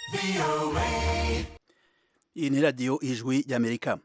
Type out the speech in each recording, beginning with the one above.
iyi ni radiyo ijwi ry'amerika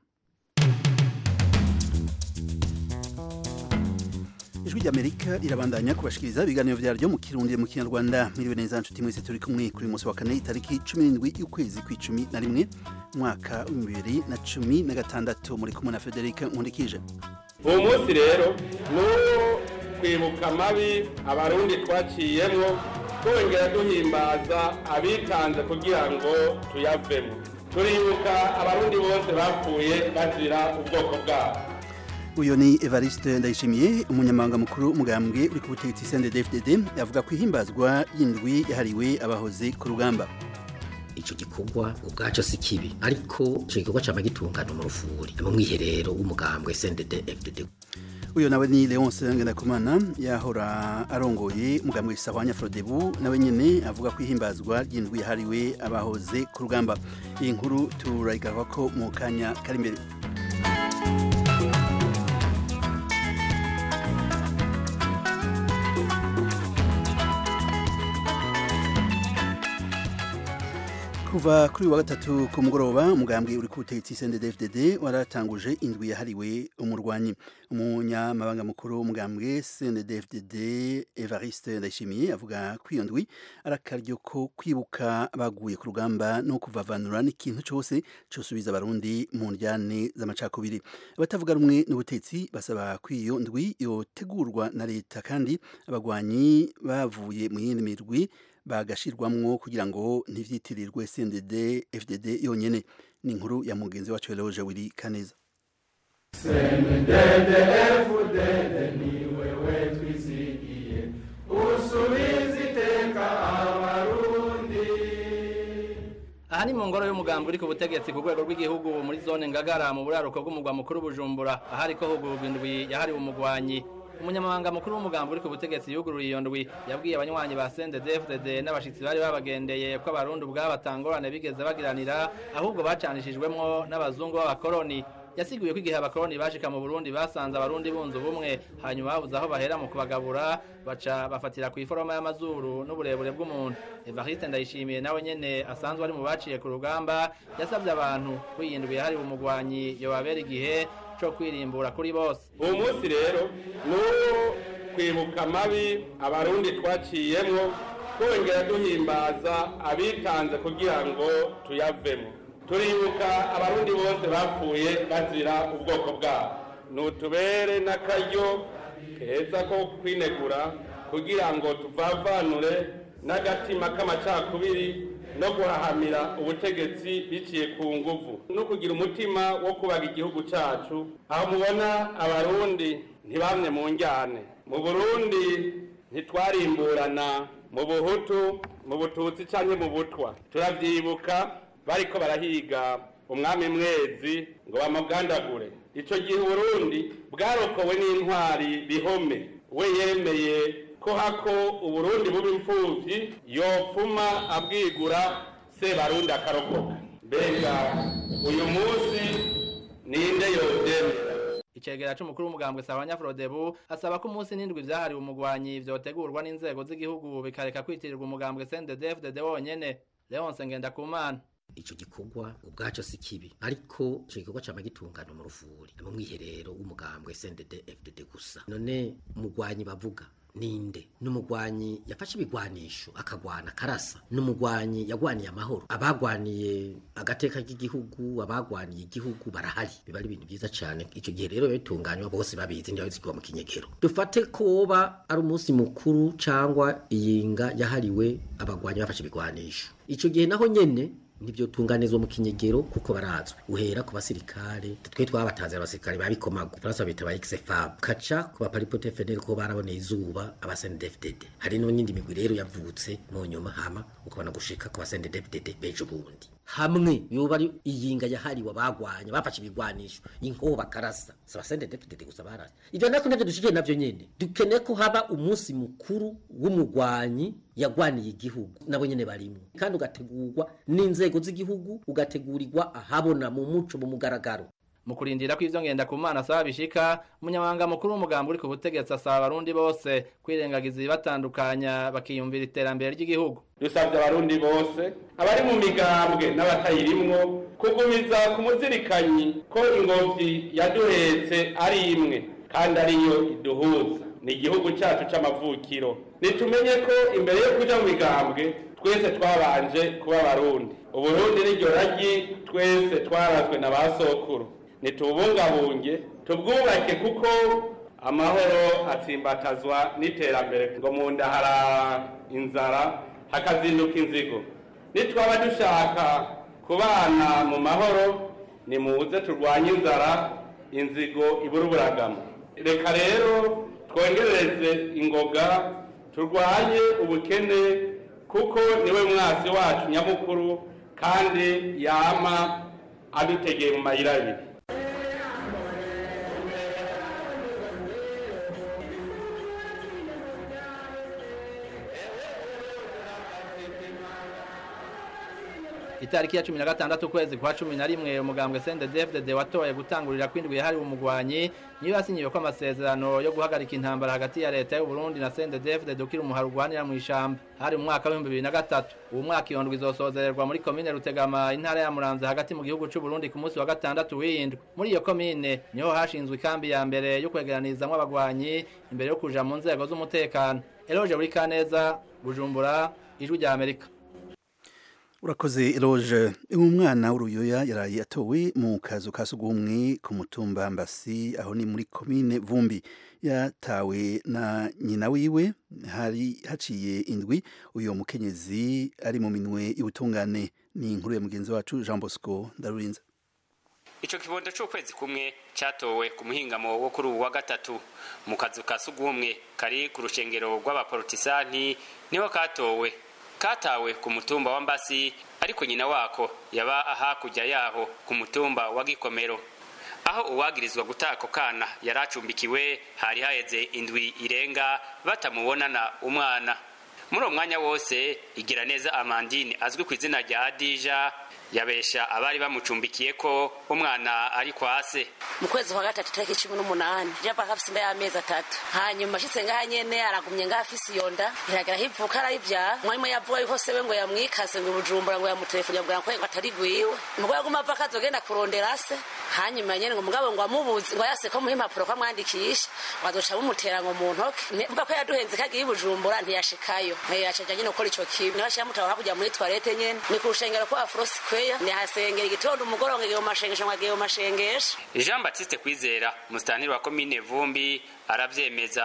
ijwi ry'amerika rirabandanya kubashikiriza ibiganiro vyaryo mu kirundi mu kinyarwanda mwiriwe neza nshuti mwese turi kumwe kuri uyu munsi wa kane itariki cumi n'indwi y'ukwezi kw'icumi na rimwe umwaka w'ibihumbi bibiri na cumi na gatandatu muri kumwe na federike nkundikije uwo munsi rero ni uwo kwibuka amabi abarundi twaciyemwo twongera duhimbaza abitanze kugira ngo tuyavemo turibuka abarundi bose bapfuye bazira ubwoko bwabo uyu ni evariste ndayishimiye umunyamabanga mukuru w'umugambwe uri ku butegetsi cndfdd avuga ko ihimbazwa y'indwi yahariwe abahoze ku rugamba ico gikorwa ubwaco si kibi ariko ico gikorwa cama gitungana mu rufuri mu mwiherero w'umugambwe CNDD FDD uyu nawe ni leonce ngendakumana yahora arongoye umugambwe sahwanya frodebu nawe nyene avuga ko ihimbazwa ry'indwi yahariwe abahoze ku rugamba iyi nkuru turayigaruka ko mu kanya kari imbere kuva kuri wa gatatu ku mugoroba umugambwe uri ku butegetsi CNDD-FDD waratanguje indwi yahariwe umurwanyi umunyamabanga mukuru w'umugambwe CNDD-FDD Evariste Ndayishimiye avuga ko iyo ndwi ari akaryo ko kwibuka abaguye ku rugamba no kuvavanura n'ikintu cyose cosubiza abarundi mu njyane z'amacakubiri abatavuga rumwe n'ubutegetsi basaba ko iyo ndwi yotegurwa na leta kandi abagwanyi bavuye mu yindi mirwi bagashirwamwo kugira ngo ntivyitirirwe CNDD FDD yonyene ni inkuru ya mugenzi wacu Eloge Willy Kaneza CNDD FDD ni wewe twizigiye usubiza iteka abarundi aha ni mu ngoro y'umugambi uri ku butegetsi ku rwego rw'igihugu muri zone ngagara mu buraruko bw'umugwa mukuru bujumbura ahari ko hugurwa indwi yahariwe umugwanyi umunyamabanga mukuru w'umugambi uri ku butegetsi yuguruye iyo ndwi yabwiye abanywanyi ba CNDD-FDD n'abashitsi bari babagendeye ko abarundi ubwabo batangorane bigeze bagiranira ahubwo bacanishijwemwo n'abazungu b'abakoroni yasiguye ko igihe abakoroni bashika mu Burundi basanze abarundi bunze ubumwe hanyuma babuze aho bahera mu kubagabura baca bafatira ku iforoma y'amazuru n'uburebure bw'umuntu Evariste Ndayishimiye nawe nyene asanzwe ari mu baciye ku rugamba yasabye abantu kwiyindwi yahariwe umugwanyi yobabera igihe co kwirimbura kuri bose uwo munsi rero ni uwo kwibuka amabi abarundi twaciyemwo twongera duhimbaza abitanze kugira ngo tuyavemo turibuka abarundi bose bapfuye bazira ubwoko bwabo nutubere n'akaryo keza ko kwinegura kugira ngo tuvavanure n'agatima k'amacakubiri no guhahamira ubutegetsi biciye ku nguvu no kugira umutima wo kubaga igihugu cacu aho mubona abarundi ntibamye mu njyane mu burundi ntitwarimburana mu buhutu mu bututsi canke mu butwa turavyibuka bariko barahiga umwami mwezi ngo bamugandagure ico gihe uburundi bwarokowe n'intwari bihome we yemeye ko hako uburundi buba imfuvyi yopfuma abwigura sebarundi akarokoka mbega uyu munsi ninde yovyemera icegera c'umukuru w'umugambwe Sahwanya Frodebu asaba ko umunsi n'indwi vyahariwe umugwanyi vyotegurwa n'inzego z'igihugu bikareka kwitirirwa umugambwe CNDD-FDD wonyene Leonce Ngendakumana ico gikorwa ubwaco si kibi ariko ico gikorwa cama gitungana mu rufuri mu mwiherero w'umugambwe CNDD FDD gusa none umugwanyi bavuga ninde n'umugwanyi yafashe ibigwanisho akagwana karasa n'umugwanyi yagwaniye amahoro abagwaniye agateka k'igihugu abagwaniye igihugu barahari biba ari ibintu byiza cyane icyo gihe rero bitunganywa bose babizi ndiyo zigwa mu kinyegero dufate koba ari umunsi mukuru cyangwa iyinga yahariwe abagwanyi bafashe ibigwanisho icyo gihe naho nyene nibyo tunganizwa mu kinyegero kuko barazwi uhera ku basirikare twe twabatanze abasirikare babikomago Faransa bita ba XFAB kaca ku baparipote FNL ko baraboneye izuba abasendefdd hari n'indi migwi rero yavutse mu nyuma hama ukabona gushika ku basendefdd bejo bundi hamwe yoba ari iyinga yahariwe abagwanya bafashe ibigwanisho inkoba karasa sabasendefdd gusa barasa ivyo nako navyo dushikiye navyo nyene dukeneye ko haba umunsi mukuru w'umugwanyi yagwaniye igihugu nabo nyene barimwo kandi ugategurwa n'inzego z'igihugu ugategurirwa ahabona mu muco mu mugaragaro mu kurindira ko ivyo ngenda ku mana asaba bishika umunyamabanga mukuru w'umugambi uri ku butegetsi asaba abarundi bose kwirengagiza ibibatandukanya bakiyumvira iterambere ry'igihugu dusabye abarundi bose abari mu migambwe n'abatayirimwo kugumiza ku muzirikanyi ko ingobyi yaduhetse ari imwe kandi ariyo iduhuza ni igihugu cyacu c'amavukiro nitumenye ko imbere yo kuja mu migambwe twese twabanje kuba abarundi uburundi n'iryo ragi twese twarazwe na ba sokuru nitubungabunge tubwubake kuko amahoro atsimbatazwa n'iterambere ngo mu nda hara inzara hakazinduka inzigo nitwaba dushaka kubana mu mahoro nimuze turwanye inzara inzigo ibura uburagamo reka rero twongerereze ingoga turwanye ubukene kuko niwe mwasi wacu nyamukuru kandi yama adutegeye mu mayira abiri itariki ya cumi na gatandatu ukwezi kwa cumi na rimwe umugambwe CNDD-FDD watoye gutangurira kwindwi yahariwe umugwanyi niyo yasinyiwe ko amasezerano yo guhagarika intambara hagati ya leta y'u Burundi na CNDD-FDD ukiri umuhari urwanira mu ishamba hari mu mwaka w'ibihumbi bibiri na gatatu uwo mwaka iyo ndwi izosozererwa muri komine Rutegama intara ya Muramvya hagati mu gihugu c'u Burundi ku munsi wa gatandatu w'indwi muri iyo komine niho hashinzwe ikambi ya mbere yo kwegeranizamwo abagwanyi imbere yo kuja mu nzego z'umutekano Eloge Burikaneza Bujumbura ijwi rya Amerika urakoze eloge umwana w'uruyoya yaraye atowe mu kazu ka sugumwe ku mutumba mbasi aho ni muri komine vumbi yatawe na nyina wiwe hari haciye indwi uyu mukenyezi ari mu minwe y'ubutungane ni inkuru ya mugenzi wacu jean bosco ndarurinze ico kibondo c'ukwezi kumwe catowe ku muhingamo wo kuri uwu wa gatatu mu kazu ka sugumwe kari ku rushengero rw'abaporotisanti niho katowe katawe ku mutumba wa mbasi ariko nyina wako yaba hakurya yaho ku mutumba wa gikomero aho uwagirizwa gutaka ako kana yari acumbikiwe hari haheze indwi irenga batamubonana umwana muri uwo mwanya wose igira neza amandine azwi ku izina rya adija yabesha abari bamucumbikiye ko umwana ari kwa se mu kwezi kwa gatatu tariki cumi n'umunani japa afise inda y'amezi atatu hanyuma ashitse ngaha nyene aragumye ngaha afise iyo nda iragera hivuka arayivyara mwarimu yavuga yuko sewe ngo yamwikase ngo ibujumbura ngo yamutelefoni yabwira ngo ngo atari gwiwe mugabo yaguma ava akazogenda kurondera se hanyuma nyene ngo mugabo ngo amubuze ngo yase ko muha impapuro ko amwandikisha ngo azoca bumutera ngo mu ntoke mvuga ko yaduhenze kagiye ibujumbura ntiyashikayo yacaja nyene gukora ico kibi niho ashira mutaho hakurya muri toilette nyene ni ku rushengero kwa afrosi kweya nihasengera igitondo umugoroba ngo agiye mu mashengesho ngo agiye mu mashengesho jean batiste kwizera musitantiri wa komine vumbi aravyemeza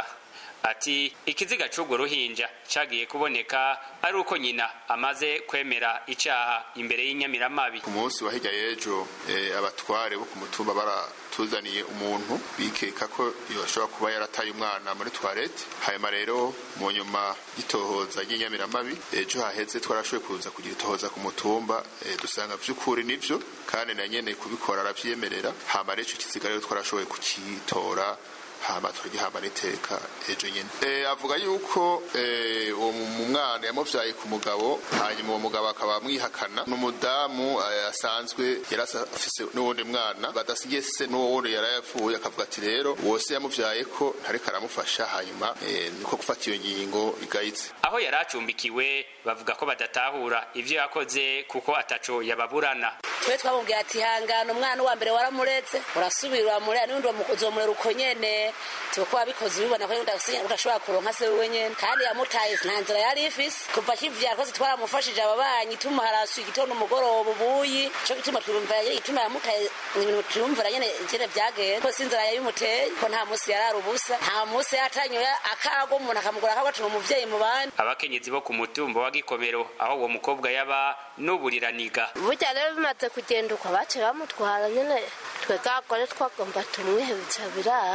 ati ikiziga c'urwo ruhinja cagiye kuboneka ari uko nyina amaze kwemera icaha imbere y'inyamiramabi ku munsi wa hirya y'ejo eh, abatware bo ku mutumba baratuzaniye umuntu bikeka ko yoshobora kuba yarataye umwana muri toilette hanyuma rero mu nyuma y'itohoza ry'inyamiramabi ejo haheze twarashoboye kuza kugira itohoza ku mutumba eh, dusanga vy'ukuri nivyo kandi na nyene kubikora aravyemerera hama rero ico kiziga rero twarashoboye kucitora hama turagihamba n'iteka ejo nyene e, avuga yuko e, uwo mwana yamuvyaye ku mugabo hanyuma uwo mugabo akaba amwihakana n'umudamu asanzwe yari afise n'uwundi mwana badasigiye se n'uwo wundi yari yapfuye akavuga ati rero wose yamuvyaye ko ntariko aramufasha hanyuma e, niko gufata iyo ngingo igayitse aho yari acumbikiwe bavuga ko badatahura ivyo yakoze kuko ataco yababurana twe twamubwira ati hangana umwana wa mbere waramuretse urasubira uramurera n'undi uzomurera uko nyene tuko wabikoze ubibona ko udashobora kuronka se wewe nyene kandi yamutaye nta nzira yari ifise kuva akivyara twese twaramufashije ababanyi tumuharasuye igitondo umugoroba ubuyi co gituma twumva igituma yamutaye ibintu twumvira nyene ingene vyagenda ko sinzira yabimuteye ko nta musi yarara ubusa nta musi yatanyoye akago umuntu akamugura akago atuma umuvyeyi mu bandi abakenyezi bo ku mutumba wa gikomero aho uwo mukobwa yaba n'uburiraniga burya rero bimaze kugenda uko baciye bamutwara nyene twe gagore twagomba tumwihebutsa biranga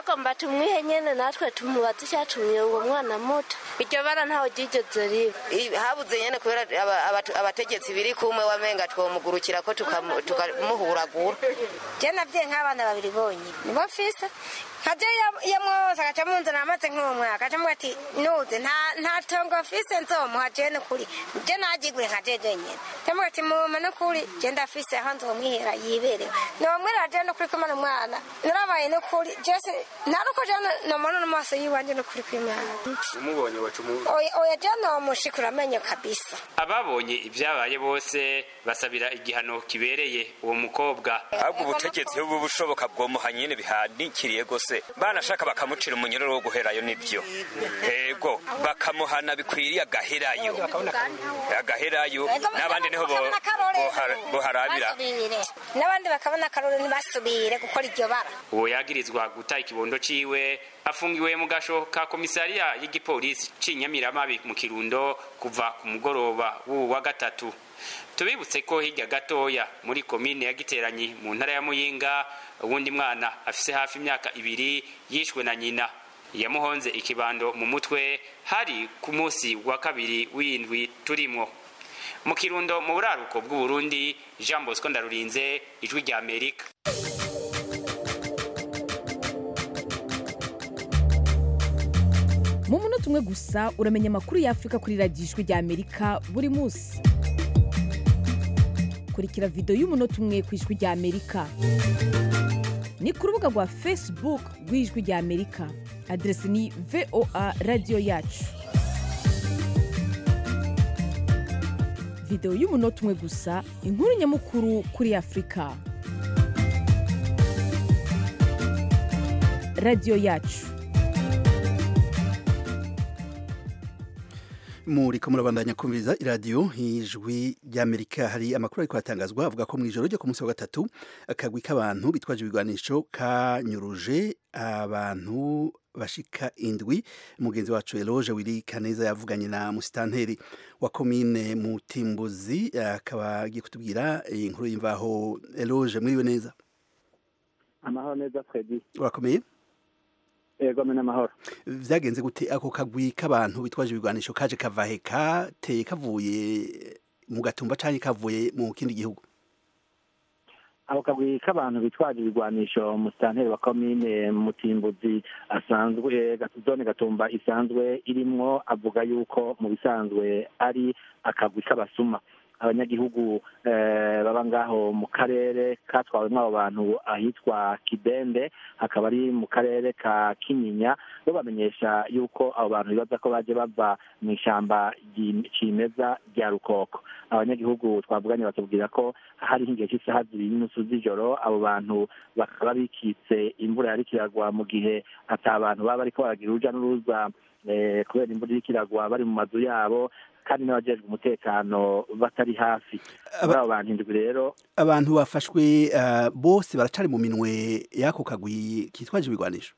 bagomba tumwihe nyene natwe tumubaze icyatumye uwo mwana muto iryo bara ntaho ryigeze riba I- habuze nyene kubera aba- abatu- abategetsi biri kumwe wamenga twomugurukira ko tukamu- tukamuhuragura je navye nk'abana babiri bonyine nibo mfise nkaje iyo mwose agaca munzana amaze nk'umwaka agaca mubwira ati nuze nta nta tongo mfise nzomuha je nukuri je najigure nka jeje nyene ndamubwira ati muma nukuri je ndafise aho nzomwihera yiberewe nomwirira je nukuri kumana umwana narabaye nukuri jese nta nuko je nomona n'amaso yiwanje nukuri kw'imana umubonye wacu oya oya je nomushikura amenyo kabisa ababonye ibyabaye bose basabira igihano kibereye uwo mukobwa ahubwo ubutegetsi buba bushoboka bwomuha nyine bihanikiriye gose banashaka bakamucira umunyururu wo guherayo nibyo ego bakamuhana bikwiriye agaherayo agaherayo n'abandi niho bo- bohara- boharabira basubire n'abandi bakabona akarore ntibasubire gukora iryo bara uwo yagirizwa guta ikibondo ciwe afungiwe mu gasho ka komisariya y'igipolisi c'inyamiramabi mu kirundo kuva ku mugoroba w'uwu wa gatatu tubibutse ko hirya gatoya muri komine ya giteranyi mu ntara ya muyinga uwundi mwana afise hafi imyaka ibiri yishwe na nyina yamuhonze ikibando mu mutwe hari ku munsi wa kabiri w'indwi turimwo mu kirundo mu buraruko bw'uburundi jean bosco ndarurinze ijwi rya amerika mu munota umwe gusa uramenya amakuru y'afurika kuri radiyo ijwi rya amerika buri munsi kurikira videwo y'umunota umwe ku ijwi rya amerika ni ku rubuga rwa facebook rw'ijwi rya amerika aderesi ni voa radiyo yacu videwo y'umunota umwe gusa inkuru nyamukuru kuri afurika radiyo yacu muriko murabandanya kumviriza iradiyo ijwi ry'amerika hari amakuru ariko atangazwa avuga ko mu ijoro ryo ku munsi wa gatatu akagwi k'abantu bitwaje ibigwanisho kanyuruje abantu bashika indwi mugenzi wacu eloge wiri kaneza yavuganye na musitanteri wa komine mutimbuzi akaba agiye kutubwira iyi nkuru y'imvaho eloge mwiriwe neza amahoro neza fredi urakomeye ego mena amahoro vyagenze gute ako kagwi k'abantu bitwaje ibigwanisho kaje kavahe kateye kavuye mu gatumba canke kavuye mu kindi gihugu ako kagwi k'abantu bitwaje ibigwanisho musitanteri wa komine mutimbuzi asanzwe zone gatumba isanzwe irimwo avuga yuko mu bisanzwe ari akagwi k'abasuma abanyagihugu baba ngaho mu karere katwawemo abo bantu ahitwa kidende hakaba ari mu karere ka kinyinya bo bamenyesha yuko abo bantu bibaza ko baje bava mu ishyamba cimeza rya rukoko abanyagihugu twavuganye batubwira ko hari nk'igihe cy'isaha zibiri n'inusu z'ijoro abo bantu bakaba bikitse imvura yari kiragwa mu gihe ata abantu baba bariko baragira uruja n'uruza kubera imvura iriko iragwa bari mu mazu yabo kandi n'abajejwe umutekano batari hafi muri abo bantu indwi rero abantu bafashwe uh, bose baracari mu minwe y'ako kagwi kitwaje ibigwanisho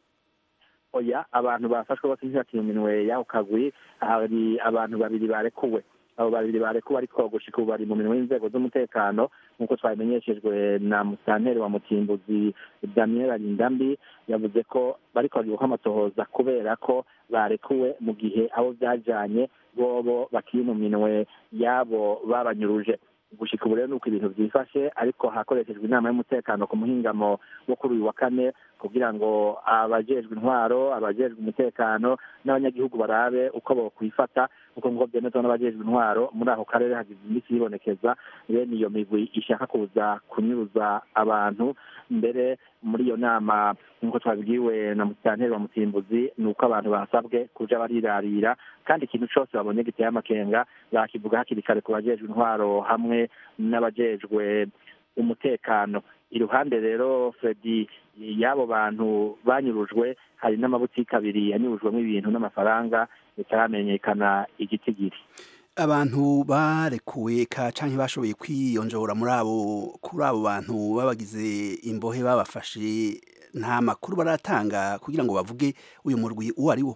oya abantu bafashwe bose ntibakiri mu minwe y'ako kagwi hari abantu babiri barekuwe abo babiri barekuwe ariko gushika ubu bari mu minwe y'inzego z'umutekano nk'uko twabimenyeshejwe na musitanteri wa mutimbuzi daniel arindambi yavuze ko bariko bagiye amatohoza kubera ko barekuwe mu gihe abo byajanye bobo bakiri mu minwe y'abo babanyuruje gushika ubu rero nuko ibintu byifashe ariko hakoreshejwe inama y'umutekano ku muhingamo wo kuri uyu wa kane kugira ngo abajejwe intwaro abajejwe umutekano n'abanyagihugu barabe uko bokwifata kuko ngo byemezwa n'abajejwe intwaro muri ako karere hagize iminsi yibonekeza bene iyo migwi ishaka kuza kunyuruza abantu mbere muri iyo nama nk'uko twabibwiwe na musitanteri wa mutimbuzi ni uko abantu basabwe kuja barirarira kandi ikintu cose babonye giteye amakenga bakivuga hakiri kare ku bajejwe intwaro hamwe n'abajejwe umutekano iruhande rero fredi y'abo bantu banyurujwe hari n'amabutiki abiri yanyurujwemo ibintu n'amafaranga bitaramenyekana igitigiri abantu barekuwe ka canke bashoboye kwiyonjora muri abo kuri abo bantu babagize imbohe babafashe nta makuru baratanga kugira ngo bavuge uyu murwi uwo ari wo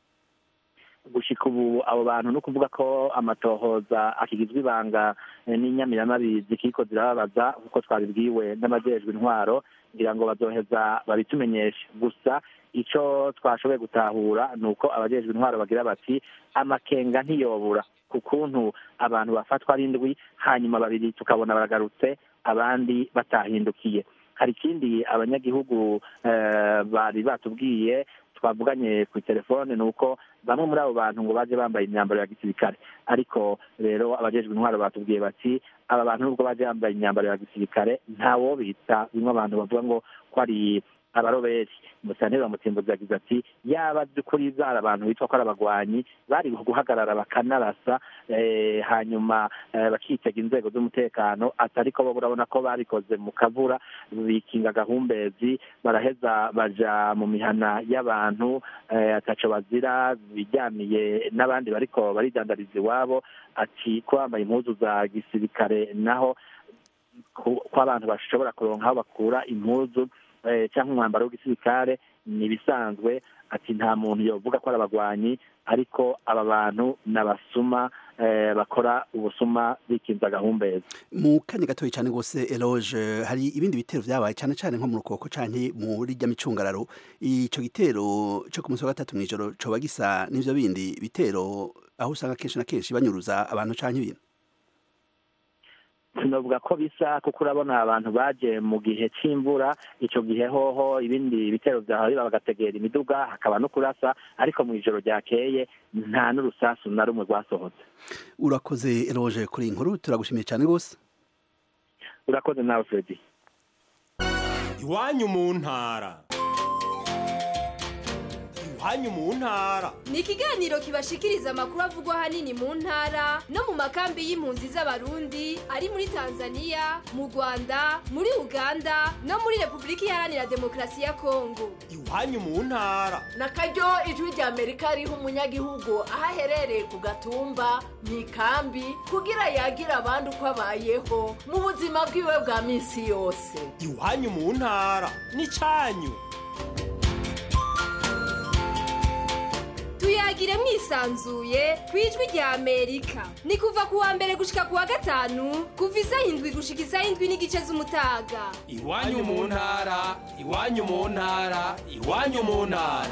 gushika ubu abo bantu no kuvuga ko amatohoza akigizwe ibanga n'inyamiramabi zikiriko zirababaza kuko twabibwiwe n'abajejwe intwaro ngira ngo bazoheza babitumenyeshe gusa icyo twashoboye gutahura ni uko abajejwe intwaro bagira bati amakenga ntiyobura ku kuntu abantu bafatwa ari indwi hanyuma babiri tukabona baragarutse abandi batahindukiye hari ikindi abanyagihugu eh, bari batubwiye twavuganye ku telefone ni uko bamwe muri abo bantu ngo baje bambaye imyambaro ya gisirikare ariko rero abajejwe intwaro batubwiye bati aba bantu nubwo baje bambaye imyambaro ya gisirikare ntawo bita bimwe abantu bavuga ngo ko ari abaroberi musanteri wa mutimbuzi yagize ati yaba by'ukuri zari abantu bitwa ko ari abagwanyi bari guhagarara bakanarasa eh, hanyuma eh, bakitega inzego z'umutekano ati ariko bo urabona ko babikoze mu kavura bikinga gahumbezi baraheza baja mu mihana y'abantu eh, ataco bazira bijyaniye n'abandi bariko baridandariza iwabo ati ko bambaye impuzu za gisirikare naho ko ko abantu bashobora kuronka aho bakura impuzu eh, cyangwa umwambaro w'igisirikare ni ibisanzwe ati nta muntu yovuga ko ari abagwanyi ariko aba bantu ni abasuma eh, bakora ubusuma bikinza agahumbezi mu kanya gatoya cyane rwose eloge hari ibindi bitero byabaye cyane cyane nko mu rukoko cyane muri rya micungararo icyo gitero cyo ku munsi wa gatatu mu ijoro coba gisa n'ivyo bindi bitero aho usanga kenshi na kenshi banyuruza abantu canke ibintu sinavuga ko bisa kuko urabona abantu baje mu gihe c'imvura ico gihe hoho ibindi bitero vyahora bagategera imiduga hakaba no kurasa ariko mu ijoro ryakeye nta n'urusasu na rumwe rwasohotse urakoze eloge kuri iyi nkuru turagushimiye cyane rwose urakoze nawe fredi iwanyu mu ntara iwanyu mu ntara ni ikiganiro kibashikiriza amakuru avugwa ahanini mu ntara no mu makambi y'impunzi z'abarundi ari muri tanzania mu rwanda muri uganda no muri repubulika iharanira demokarasi ya kongo iwanyu mu ntara na karyo ijwi rya amerika riha umunyagihugu aho aherereye ku gatumba mu ikambi kugira yagira abandi uko abayeho mu buzima bwiwe bwa minsi yose iwanyu mu ntara n'icyanyu tuyagire mwisanzuye ku ijwi rya amerika ni kuva ku wa mbere gushika ku wa gatanu kuva isaha indwi gushika isaha indwi n'igice z'umutaga iwanyu mu ntara iwanyu mu ntara iwanyu mu ntara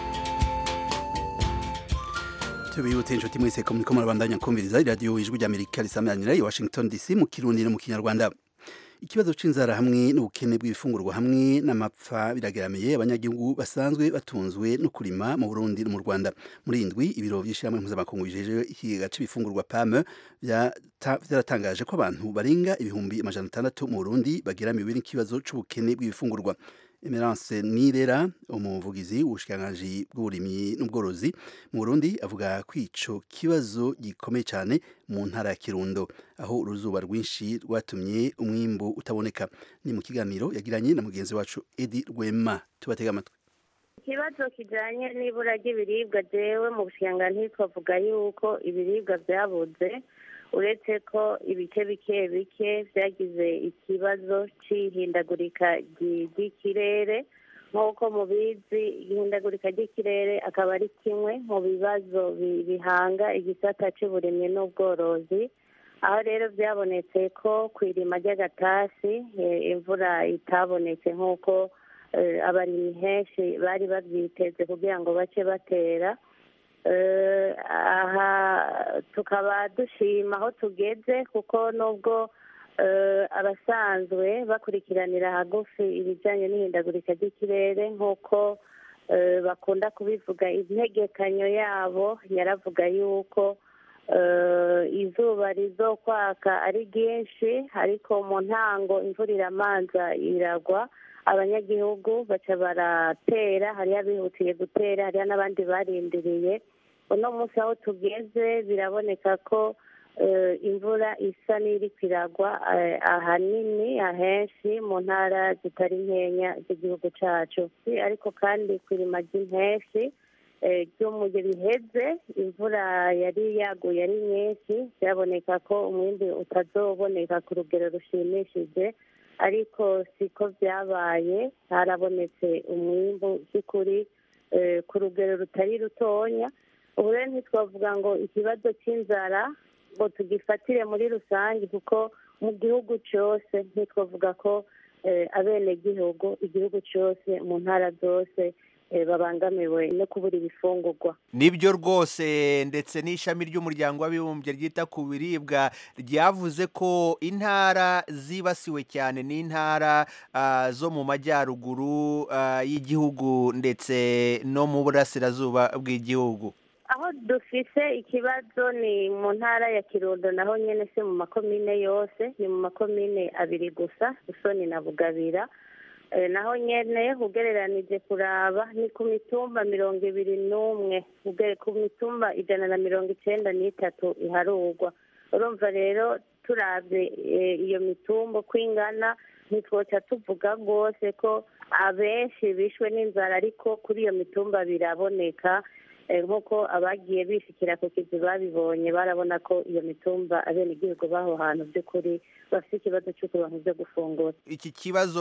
tubibutse inshuti mwese ko muriko murabandanya kumviriza iradiyo ijwi ry'amerika risameranira i washington dc mu kirundi no mu kinyarwanda ikibazo c'inzara hamwe n'ubukene bw'ibifungurwa hamwe n'amapfa birageramiye abanyagihugu basanzwe batunzwe no kurima mu Burundi no mu Rwanda muri indwi ibiro vy'ishyirahamwe mpuzamakungu bijeje ikigega c'ibifungurwa PAM vyaratangaje ko abantu barenga ibihumbi amajana atandatu mu Burundi bageramiwe n'ikibazo c'ubukene bw'ibifungurwa Emerance Nirera umuvugizi w'ubushikiranganji bw'uburimyi n'ubworozi mu Burundi avuga ko ico kibazo gikomeye cyane mu ntara ya Kirundo aho uruzuba rwinshi rwatumye umwimbu utaboneka ni mu kiganiro yagiranye na mugenzi wacu Edi Rwema tubatega amatwi ikibazo kijanye n'ibura ry'ibiribwa jewe mu bushikiranganji twavuga yuko ibiribwa vyabuze uretse ko ibice bike bike byagize ikibazo c'ihindagurika ry'ikirere nk'uko mubizi ihindagurika ry'ikirere akaba ari kimwe mu bibazo bihanga igisata c'uburimyi n'ubworozi aho rero byabonetse ko ku irima ry'agatasi imvura itabonetse nk'uko abarimyi henshi bari babyiteze kugira ngo bace batera aha tukaba dushima aho tugeze kuko nubwo abasanzwe bakurikiranira hagufi ibijyanye n'ihindagurika ry'ikirere nk'uko bakunda kubivuga integekanyo yabo yaravuga yuko izuba rizokwaka ari ryinshi ariko mu ntango imvura iramanza iragwa abanyagihugu baca baratera hariho abihutiye gutera hariho n'abandi barindiriye uno munsi aho tugeze biraboneka ko imvura isa n'iri kwiragwa ahanini ahenshi mu ntara zitari nkenya z'igihugu cyacu ariko kandi ku irima ry'impenshi ryo mu gihe biheze imvura yari yaguye ari nyinshi byaboneka ko umwimbi utazoboneka ku rugero rushimishije ariko siko byabaye harabonetse umwimbu by'ukuri ku rugero rutari rutonya ubu rero ntitwavuga ngo ikibazo cy'inzara ngo tugifatire muri rusange kuko mu gihugu cyose ntitwavuga ko eh, abenegihugu igihugu cyose mu ntara zose eh, babangamiwe no kubura ibifungurwa nibyo rwose ndetse n'ishami ry'umuryango w'abibumbye ryita ku biribwa ryavuze ko intara zibasiwe cyane n'intara ah, zo mu majyaruguru ah, y'igihugu ndetse no mu burasirazuba bw'igihugu aho dufise ikibazo ni mu ntara ya kirundo naho nyene se mu makomine yose ni mu makomine abiri gusa busoni na bugabira Eh, naho nyene ugereranije kuraba ni ku mitumba mirongo ibiri n'umwe Uge- ku mitumba ijana na mirongo icenda n'itatu iharurwa urumva rero turavye eh, iyo mitumba uko ingana ntitwoca tuvuga rwose ko abenshi bishwe n'inzara ariko kuri iyo mitumba biraboneka Eh, nk'uko abagiye bishikira ku kizi babibonye barabona ko iyo mitumba abenegihugu b'aho hantu by'ukuri bafite ikibazo cy'ukubantu byo gufungura iki kibazo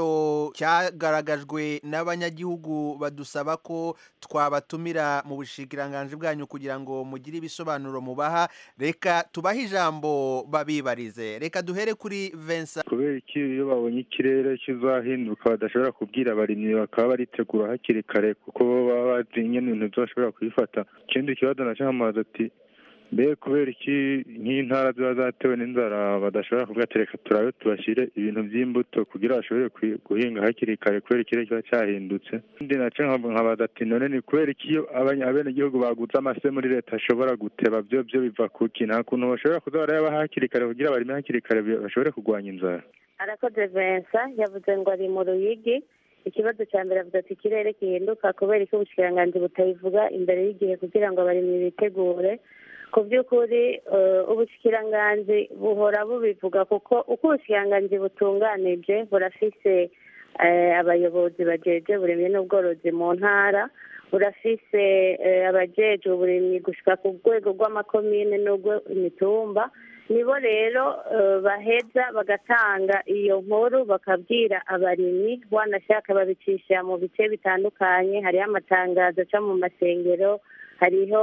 cyagaragajwe n'abanyagihugu badusaba ko twabatumira mu bushikiranganji bwanyu kugira ngo mugire ibisobanuro mubaha reka tubahe ijambo babibarize reka duhere kuri Vincent kubera iki iyo babonye ikirere kizahinduka badashobora kubwira abarimyi bakaba baritegura hakiri kare kuko bo baba bazi nyine ibintu byose kubifata ikindi kibazo nacyo nkamaze ati mbe kubera iki nk'intara ziba zatewe n'inzara badashobora kuvuga ati reka turabe tubashyire ibintu by'imbuto kugira bashobore kwi- guhinga hakiri kare kubera ikirere kiba cyahindutse ikindi nacyo nkaba- nkabaza ati none ni kubera iki iyo abanya- abenegihugu baguze amase muri leta ashobora guteba byo byo biva kuki nta kuntu bashobora kuza barayaba hakiri kare kugira barime hakiri kare bi- bashobore kurwanya inzara arakoze Vincent yavuze ngo ari mu ruyigi ikibazo cya mbere avuga ati ikirere gihinduka kubera ko ubushikiranganji butabivuga imbere y'igihe kugira ngo abarimyi bitegure ku by'ukuri eh, ubushikiranganji buhora bubivuga kuko uko ubushikiranganji butunganije burafise eh, abayobozi bajeje uburimyi n'ubworozi mu ntara burafise eh, abajejwe uburimyi gushika ku rwego rw'amakomine n'urw'imitumba nibo rero eh, baheza bagatanga iyo nkuru bakabwira abarimyi wanashaka babicisha mu bice bitandukanye hariho amatangazo aca mu masengero hariho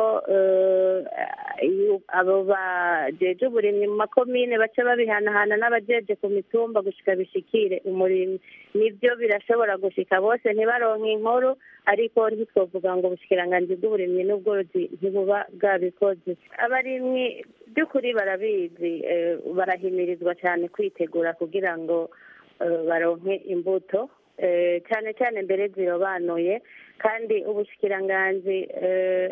eh, iyo- abo bajeje uburimyi mu makomine baca babihanahana n'abajeje ku mitumba gushika bishikire umurimyi nibyo birashobora gushika bose ntibaronke inkuru ariko ntitwovuga ngo ubushikiranganji bw'uburimyi n'ubworozi ntibuba bwabikoze abarimyi by'ukuri barabizi eh, barahimirizwa cyane kwitegura kugira ngo eh, baronke imbuto eh, cyane cyane mbere zirobanuye kandi ubushikiranganji eh,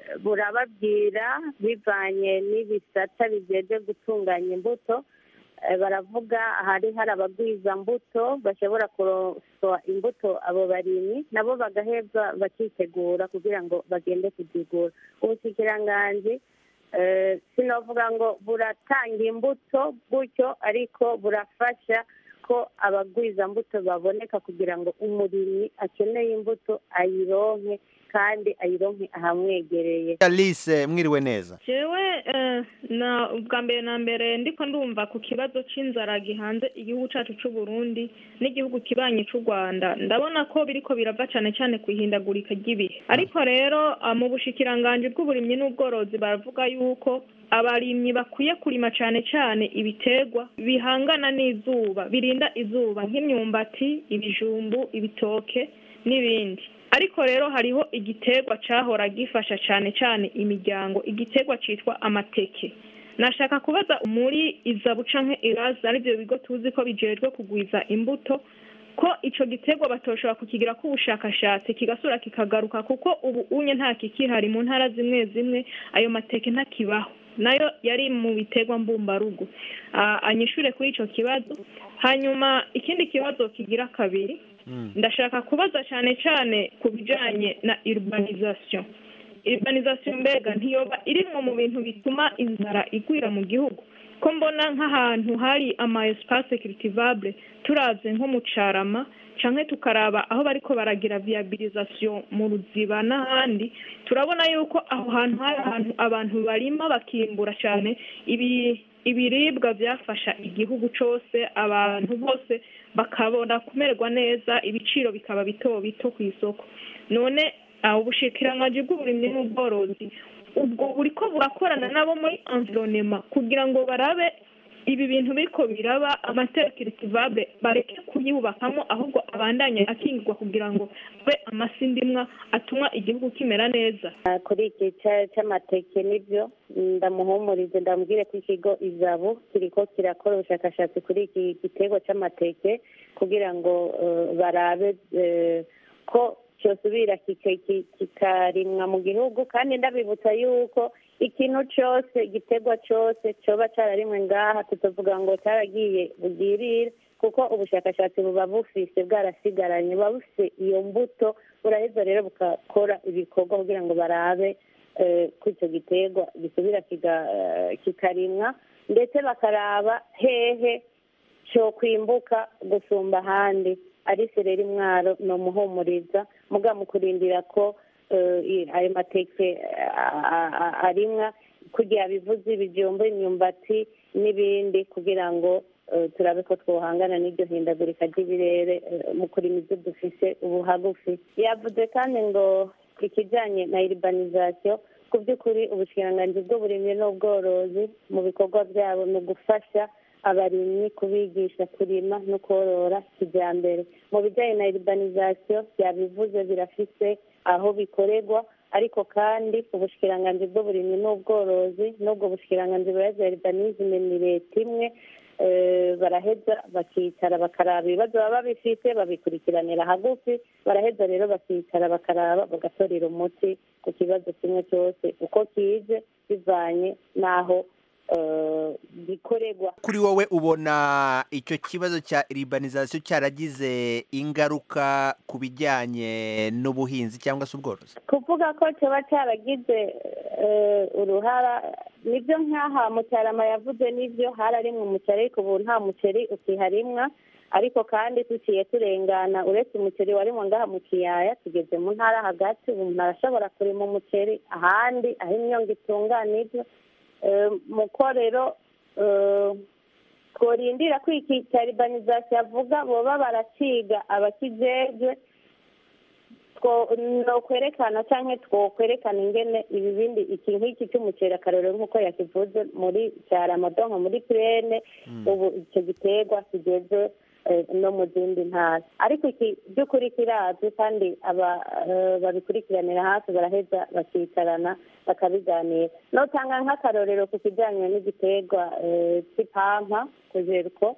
burababwira bivanye n'ibisata bijeje gutunganya imbuto Eh, baravuga hari hari abagwiza mbuto bashobora kuroswa imbuto abo barimyi nabo bagaheza bakitegura kugira ngo bagende kuzigura ubushikiranganji eh, sinovuga ngo buratanga imbuto gutyo ariko burafasha ko abagwiza mbuto baboneka kugira ngo umurimyi akeneye imbuto ayironke kandi ayironke ahamwegereye Alice mwiriwe neza jewe eh, na ubwa mbere na mbere ndiko ndumva ku kibazo c'inzara gihanze igihugu cacu c'u Burundi n'igihugu kibanyi c'u Rwanda ndabona ko biriko birava cane cane ku ihindagurika ry'ibihe ariko rero ah, mu bushikiranganji bw'uburimyi n'ubworozi baravuga yuko abarimyi bakwiye kurima cane cane ibiterwa bihangana n'izuba birinda izuba nk'imyumbati ibijumbu ibitoke n'ibindi ariko rero hariho igiterwa cahora gifasha cane cane imiryango igiterwa citwa amateke nashaka kubaza muri izabu canke iraza arivyo bigo tuzi ko bijejwe kugwiza imbuto ko ico giterwa batoshobora kukigirako ubushakashatsi kigasubira kikagaruka kuko ubu unye nta kikihari mu ntara zimwe zimwe ayo mateke ntakibaho nayo yari mu biterwa mbumbarugo Ah, anyishure kuri ico kibazo hanyuma ikindi kibazo kigira kabiri ndashaka kubaza cyane cyane ku bijyanye na urbanisation urbanisation mbega ntiyoba irimwo mu bintu bituma inzara igwira mu gihugu ko mbona nk'ahantu hari ama espace cultivable turavye nko mu carama canke tukaraba aho bariko baragira viabilisation mu ruziba n'ahandi turabona yuko aho hantu hari ahantu abantu barima bakimbura cyane ibi ibiribwa byafasha igihugu cose abantu bose bakabona kumererwa neza ibiciro bikaba bito bito ku isoko none aho ubushikiranganji bw'uburimyi n'ubworozi ubwo buriko burakorana nabo muri environnement kugira ngo barabe ibi bintu biriko biraba amatera kiritivable bareke kuyubakamo ahubwo abandanye akingirwa kugira ngo abe amasindimwa atuma igihugu kimera neza Ah, kuri iki ca- c'amateke nibyo ndamuhumurize ndamubwire ko ikigo izabu kiriko kirakora ubushakashatsi kuri iki giterwa c'amateke kugira ngo eh, barabe eh, ko cyosubira kika- ki- kikarimwa mu gihugu kandi ndabibutsa yuko ikintu cyose igiterwa cyose cyoba cyararimwe ngaha tukavuga ngo cyaragiye bugirire kuko ubushakashatsi buba bufise bwarasigaranye buba bufise iyo mbuto buraheza rero bugakora ibikorwa kugira ngo barabe eh, ko icyo giterwa gisubira kiga- eh, kikarimwa ndetse bakaraba hehe cyo kwimbuka gusumba ahandi ari sereri mwaro ni umuhumuriza muga mu kurindira ko eh, i- ayo mateke a- a- a- arimwa kugira bivuze ibijumba imyumbati n'ibindi kugira ngo eh, turabe ko twohangana n'iryo hindagurika ry'ibirere eh, mu kurima ibyo dufise ubu hagufi yavuze kandi ngo ikijyanye na urbanization ku by'ukuri ubushikiranganji bw'uburimyi n'ubworozi mu bikorwa byabo ni ugufasha abarimyi kubigisha kurima no korora kijyambere mu bijyanye na urbanization byabivuze birafise aho bikorerwa ariko kandi ubushikiranganji bw'uburimyi n'ubworozi n'ubwo bushikiranganji buraza urbanisme ni leta imwe eh, baraheza bakicara bakaraba ibibazo baba babifite babikurikiranira hagufi baraheza rero bakicara bakaraba bagatorera umuti ku kibazo kimwe cyose uko kije bivanye n'aho eh, gikorerwa kuri wowe ubona icyo kibazo cya iribanizasiyo cyaragize ingaruka ku bijyanye n'ubuhinzi cyangwa se ubworozi kuvuga ko kiba cyaragize eh, uruhara nibyo nk'aha mucyarama yavuze nibyo hararimwe umuceri ariko ubu nta muceri ukiharimwa ariko kandi tuciye turengana uretse umuceri warimwe ngaha mu kiyaya tugeze mu ntara hagati ubu umuntu arashobora kurima umuceri ahandi aho imyonga itunganijwe Eh, muko rero eh, tworindira ko iki cya urbanization avuga boba baraciga abakijejwe two no kwerekana cyangwa twokwerekana ingene ibi bindi iki nk'iki cy'umuceri akarorero nk'uko yakivuze muri cyaramodonko muri plene ubu icyo giterwa kigeze eh, no mu zindi ntara ariko iki by'ukuri kirazwi kandi aba eh, babikurikiranira hafi baraheza bakicarana bakabiganira notanga nk'akarorero ku kijyanye n'igiterwa eh, cy'ipampa kujeriko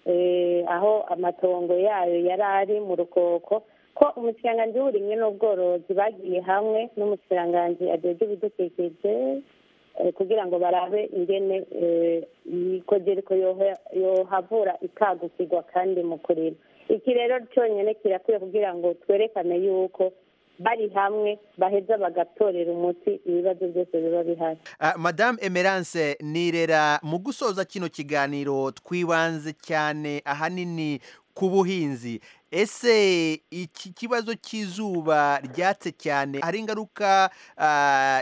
eh, aho amatongo yayo yari ari mu rukoko ko umushikiranganji w'uburimyi n'ubworozi bagiye hamwe n'umushikiranganji ajejwe ibidukikije eh, kugira ngo barabe ingene eh, ikogereko yoha- yohavura ikagukirwa kandi mu kurima iki rero cyonyine kirakwiye kugira ngo twerekane yuko bari hamwe baheza bagatorera umuti ibibazo byose biba bihari Ah, madame emerance nirera mu gusoza kino kiganiro twibanze cyane ahanini ku buhinzi ese iki kibazo cy'izuba ryatse cyane hari ingaruka ah,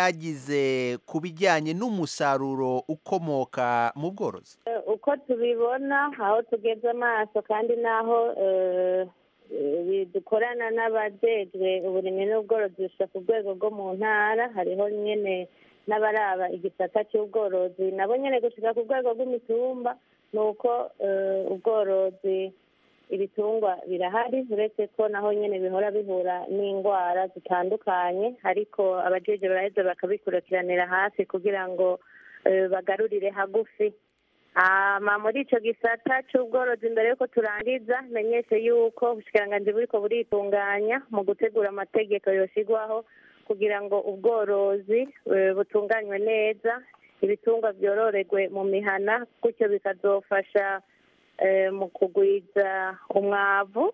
cyagize ku bijyanye n'umusaruro ukomoka mu bworozi Eh, uko tubibona aho tugeze amaso kandi n'aho eh, eh, dukorana n'abajejwe uburimyi n'ubworozi gushika ku rwego rwo mu ntara hariho nyene n'abaraba igisata cy'ubworozi nabo nyene gushika ku rwego rw'imitumba ni uko eh, ubworozi ibitungwa birahari uretse ko naho nyene bihora bihura n'indwara zitandukanye ariko abajeje baraheza bakabikurikiranira hafi kugira ngo eh, bagarurire hagufi hama muri ico gisata c'ubworozi mbere yuko turangiza menyeshe yuko ubushikiranganji buriko buritunganya mu gutegura amategeko yoshigwaho kugira ngo ubworozi eh, butunganywe neza ibitungwa vyororerwe mu mihana gutyo bikazofasha eh, mu kugwiza umwavu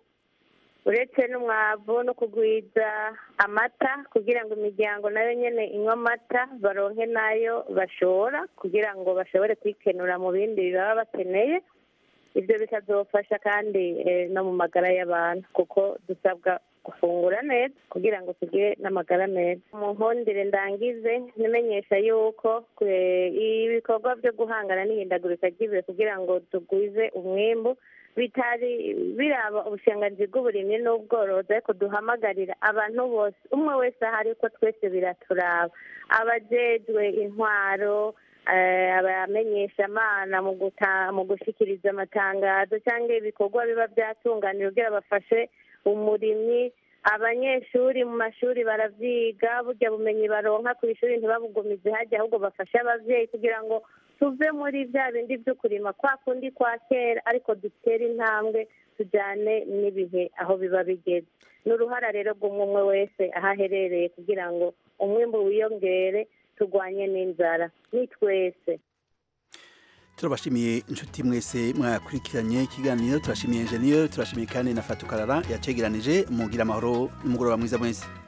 uretse n'umwavu no kugwiza amata kugira ngo imiryango nayo nyene inywa amata baronke nayo bashora kugira ngo bashobore kwikenura mu bindi baba bakeneye ibyo bikazofasha kandi eh, no mu magara y'abantu kuko dusabwa gufungura neza kugira ngo tugire n'amagara meza mu nkundire ndangize nimenyesha yuko eh, ibikorwa byo guhangana n'ihindagurika ry'ibihe kugira ngo tugwize umwimbu bitari biraba ubushikiranganji bw'uburimyi n'ubworozi ariko duhamagarira abantu bose umwe wese ahari ko twese biraturaba abajejwe intwaro eh, abamenyeshamana mu guta- mu gushikiriza amatangazo cyangwa ibikorwa biba byatunganira kugira bafashe umurimyi abanyeshuri mu mashuri baravyiga burya bumenyi baronka ku ishuri ntibabugumize hajya ahubwo bafashe abavyeyi kugira ngo tuve muri bya bindi byo kurima kwa kundi kwa kera ariko dutere intambwe tujyane n'ibihe aho biba bigeze ni uruhara rero rw'umwe umwe wese aho aherereye kugira ngo umwimbu wiyongere turwanye n'inzara ni twese turabashimiye inshuti mwese mwakurikiranye ikiganiro turashimiye enjeniyeri turashimiye kandi na fatukarara yacegeranije mugira amahoro n'umugoroba mwiza mwese